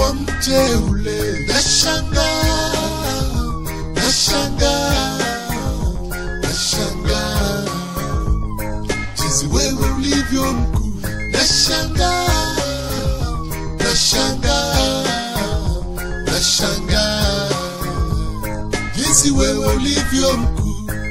ulivyo mteule, nashangaa, nashangaa, nashangaa jinsi wewe ulivyo mkuu, nashangaa, nashangaa, nashangaa jinsi wewe ulivyo mkuu.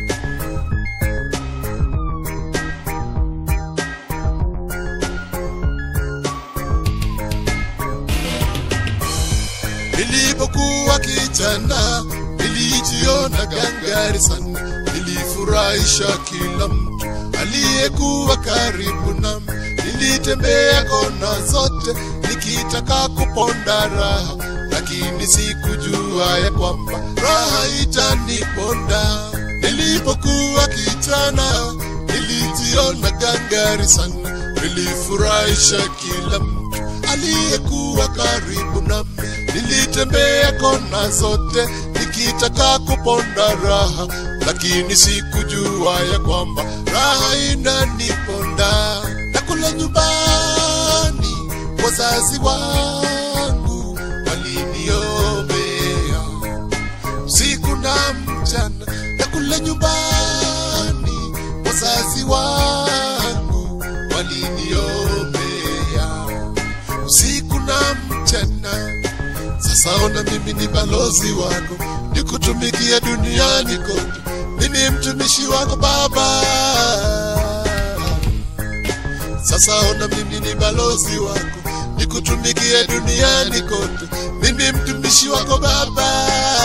Nilipokuwa kijana nilijiona gangari sana, nilifurahisha kila mtu aliyekuwa karibu nami. Nilitembea kona zote nikitaka kuponda raha, lakini sikujua ya kwamba raha itaniponda. Nilipokuwa kijana nilijiona gangari sana, nilifurahisha kila mtu aliyekuwa karibu nami. Nilitembea kona zote nikitaka kuponda raha, lakini sikujua ya kwamba raha inaniponda. Nakula nyumbani, wazazi wangu waliniombea usiku na mchana. Nakula nyumbani, wazazi wangu waliniombea usiku na mchana. Sasa ona mimi ni balozi wako, nikutumikia duniani kote. Mimi mtumishi wako Baba. Sasa ona mimi ni balozi wako, nikutumikie duniani kote. Mimi mtumishi wako Baba.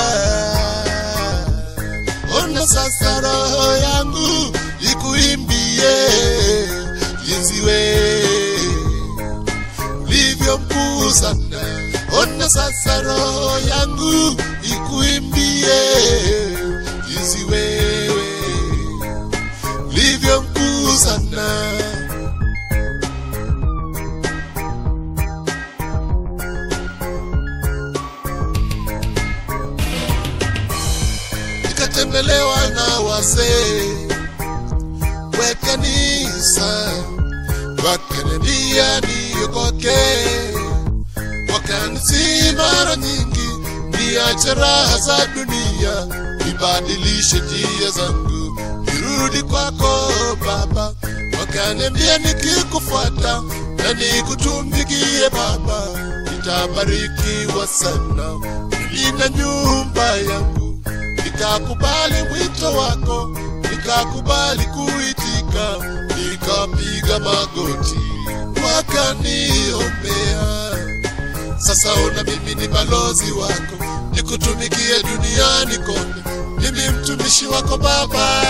Ona sasa roho yangu ikuimbie jinsi wewe ulivyo mkuu sana. Ona sasa roho yangu ikuimbie jinsi wewe ulivyo mkuu sana. Nikatembelewa na wazee wa kanisa wakaniambia niokoke, wakanisi mara nyingi niache raha za dunia, nibadilishe njia zangu, nirudi kwako Baba. Wakaniambia nikikufuata na nikutumikie Baba, nitabarikiwa sana, nilinda nyumba yangu, nikakubali mwito wako, nikakubali kuitika, nikapiga magoti, wakaniombea. Sasa ona mimi ni balozi wako, nikutumikie duniani kote, mimi mtumishi wako Baba.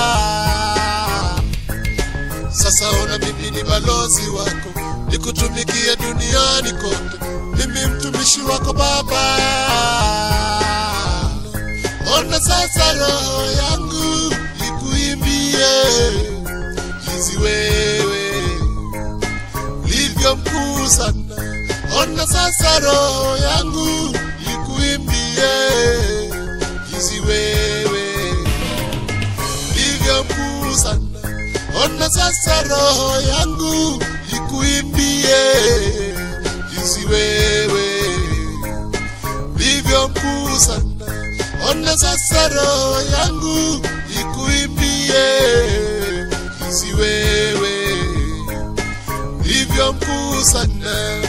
Sasa ona mimi ni balozi wako, nikutumikie duniani kote, mimi mtumishi wako Baba. Ona sasa roho yangu ikuimbie jinsi wewe ulivyo mkuu sana. Ona sasa roho yangu ikuimbie jinsi wewe ulivyo mkuu sana. Ona sasa roho yangu ikuimbie jinsi wewe ulivyo mkuu sana. Ona sasa roho yangu ikuimbie jinsi wewe ulivyo mkuu sana.